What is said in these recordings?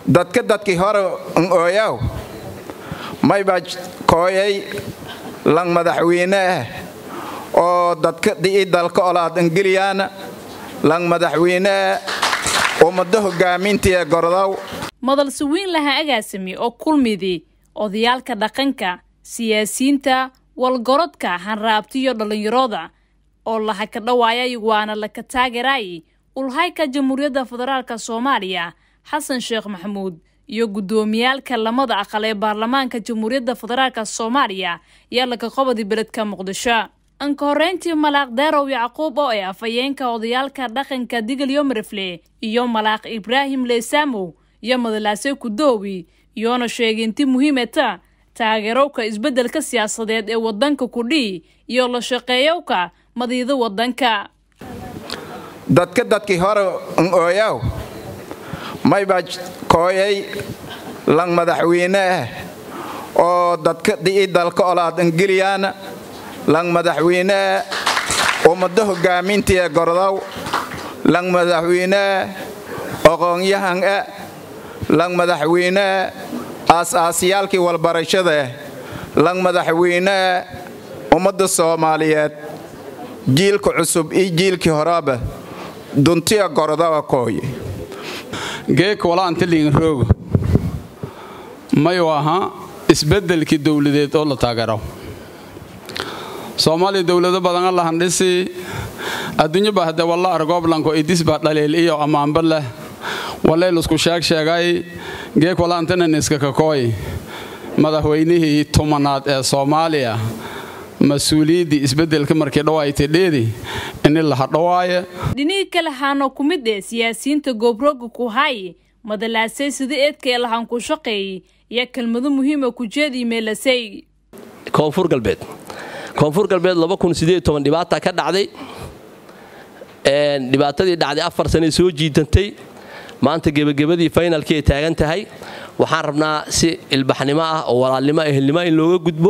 dadka dadkii hore n ooyaw mayba kooyay lang madaxweyne ah oo dadka dhi'i dalka olaad ingiliyaana lang madaxweyne ah ummado hogaamintiee gordow madalse weyn lahaa agaasami oo kulmidi odayaalka dhaqanka siyaasiyiinta walgorodka hanraabtiyo dhallinyarooda oo laha ka dhawaayay waana laka taageeraay ulhayka jamhuuriyadda federaalka soomaaliya xasan sheekh maxamuud iyo guddoomiyaalka lamada aqal ee baarlamaanka jamhuuriyadda federaalka soomaaliya yaa laka qobadi beledka muqdisho anka horreyntii malaaq daarow yacquub oo ay afhayeenka odayaalka dhaqanka digil yomarefle iyo malaaq ibraahim leysaamow iyo madalaase kudoowi iyoona sheeginti muhiimeta taageerowka isbeddelka siyaasadeed ee waddanka kudhii iyo la shaqeeyowka madiida waddanka dadka dadkii hore n ooyaw mayba kooyay lang madaxweyne ah oo dadka dhi'i dalka olaad ingiliyaana lang madaxweyne ah ummado hogaamintiee gordow lang madaxweyne ah aqoonyahan ah lang madaxweyne ah aas-aasiyaalkii walbarashada ah lang madaxweyne ah ummadda soomaaliyeed jiilka cusub iyo jiilkii horeba duntiya gordowa kooye geeka walaanta liinroogo mayu ahaa isbeddelkii dowladeed oo la taageero soomaaliya dowlado badan allahan dhisi adduunyaba hadde walla argooblanko idisba dhaliil iyo ammaanba leh wallaylusku sheeg sheegay geek walaantananiska kakooy madaxweynihii tumanaad ee soomaaliya mas-uuliyaddii isbeddelka markii dhawaaytay dheedi ini laha dhawaaye dhinihii kale haano ku mid ee siyaasiyiinta goobroogga ku hay madalaasay sida eedkaee lahaan ku shaqeeyey iyo kelmado muhiima ku jeedii meelasay koonfur galbeed koonfur galbeed dhibaata ka dhacday dhibaatadii dhacday afar sanay soo jiitantay maanta gebagabadii faynalkii ay taagan tahay waxaan rabnaa si ilbaxnimo ah oo walaalnimo ehelnimo in looga gudbo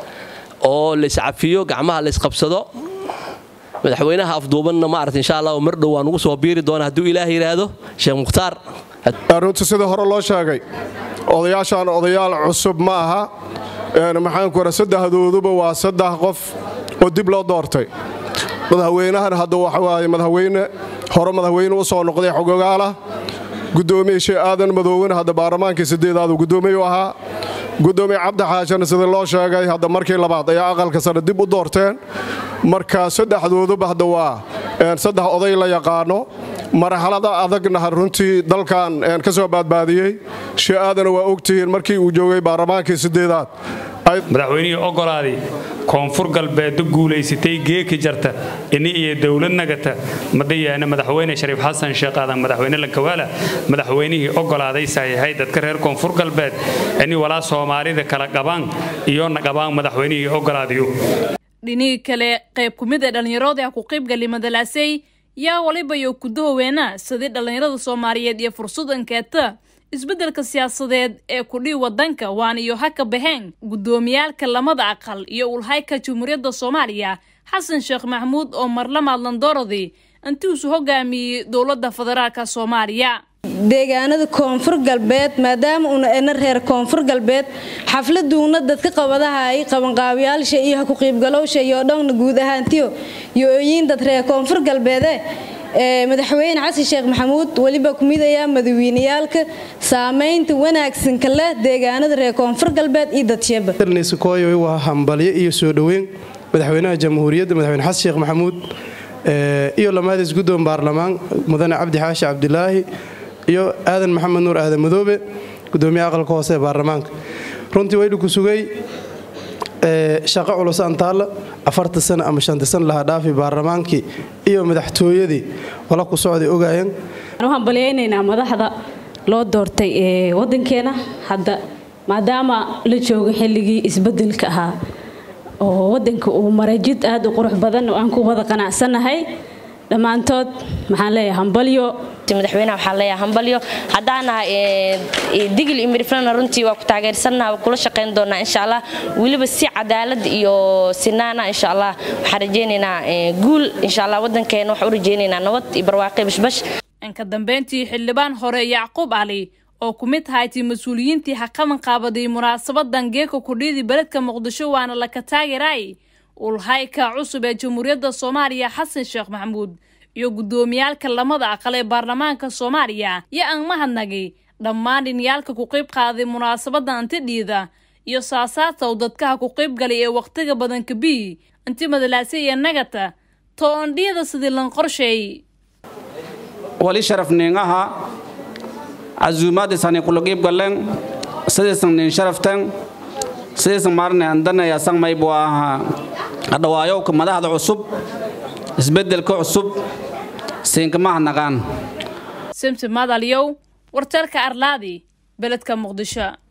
oo layscafiyo gacmaha laysqabsado madaxweynaha afduubanna maarata insha allah mar dhow waan ugu soo biiri doona hadduu ilaah yidhaahdo sheekh mukhtaar runta sida hore loo sheegay odayaashaan odayaal cusub ma aha maxaanku ora saddexdooduba waa saddex qof oo dib loo doortay madaxweynahan hadda waxawaaye madaxweyne hore madaxweyne u soo noqday xogogaalah gudoomiye shee aadan madoowena hadda baarlamaankii sideedaadu gudoomiye u ahaa gudoomiye cabdi xaashana sida loo sheegay hadda markii labaad ayaa aqalka sare dib u doorteen marka saddexdooduba hadda waa saddex oday la yaqaano marxalada adagna runtii dalkan ka soo baadbaadiyey shee aadana waa ogtihiin markii uu joogay baarlamaankii sideedaad madaxweynihii ogolaaday koonfur galbeedda guulaysatay geeki jarta ini iyo dowlad nagata madayaana madaxweyne shariif xasan sheekh aadan madaxweyne lankawaala madaxweynihii ogolaaday sayahay dadka reer koonfur galbeed ini walaa soomaalida kala qabaan iyona qabaan madaxweynihii ogolaadayo dhinihii kale qayb ku mid ee dhallinyarooda ku qaybgali madalaasay yaa waliba iyo kudahoweena sidii dhallinyarada soomaaliyeed iyo fursad ankeeta isbeddelka siyaasadeed ee kudhii waddanka waan iyo ha ka baxeen guddoomiyaalka lamada aqal iyo ulhayka jamhuuriyadda soomaaliya xasan sheekh maxamuud oo marlamaad landorodi intiisu hogaamiyey dowladda federaalka soomaaliya deegaanada koonfur galbeed maadaama una ena reer koonfur galbeed xafladuuna dadka qabadahay qabanqaabyaalsha iyo ku qiibgalowsha iyo dhowna guud ahaantiyo iyo ooyiin dad reer koonfur galbeede madaxweyne xasan sheekh maxamuud weliba ku midayaa madaweyneyaalka saamaynta wanaagsanka leh deegaanada reer koonfur galbeed iyo dadsheba kooy waa hambalyo iyo soo dhoweyn madaxweynaha jamhuuriyadda madaxweyne xasan sheekh maxamuud iyo lamaadis guddoon baarlamaan mudane cabdi xaashi cabdilaahi iyo aadan maxamed nuur aadan madoobe gudoomiyaha aqalka hoose ee baarlamaanka runtii waynu ku sugay shaqo culus antaalla afarta sana ama shanta sana laha dhaafi baarlamaankii iyo madaxtooyadii wala ku socday ogaayeen waxaan balyaynaynaa madaxda loo doortay ee waddankeena hadda maadaama la joogo xilligii isbeddelka ahaa oo waddanka uu maray jid aad u qurux badan oo aan ku wada qanacsannahay dhammaantood maxaan leeyahay hambalyo madaxweynaha waxaan leeyahay hambalyo haddaana digil iyo miriflana runtii waa ku taageersannaha waa kula shaqayn doonaa insha allah weliba si cadaalad iyo sinaana insha allah waxaan rajaynaynaa guul insha allah waddankeena waxaan u rajaynaynaa nabad iyo barwaaqi bashbash inka dambeyntii xildhibaan hore yacquub cali oo ku mid haytay mas-uuliyiintii haqaban qaabaday munaasabadan geeka kudhiidii beledka muqdisho waana laka taageeraay ulhayka cusub ee jamhuuriyadda soomaaliya xasan sheekh maxamuud iyo guddoomiyaalka lamada aqal ee baarlamaanka soomaaliya iyo aan mahadnagay dhammaan dhiniyaalka ku qayb qaaday munaasabadda antidhiida iyo saasaarta uu dadkaha ku qayb galay ee wakhtiga badan kabii inti madalaase iyo nagata to-ondhiyada sidii lan qorsheey wali sharaf ningaha cazuumaadisani kulaqiib gallen sidaysan nin sharaftan sidaysan maarne andanaya sangmaybu ahaa adhawaayowka madaxda cusub isbeddelka cusub siinkamaha naqaan simsi madalyow warteelka arlaadi beledka muqdisho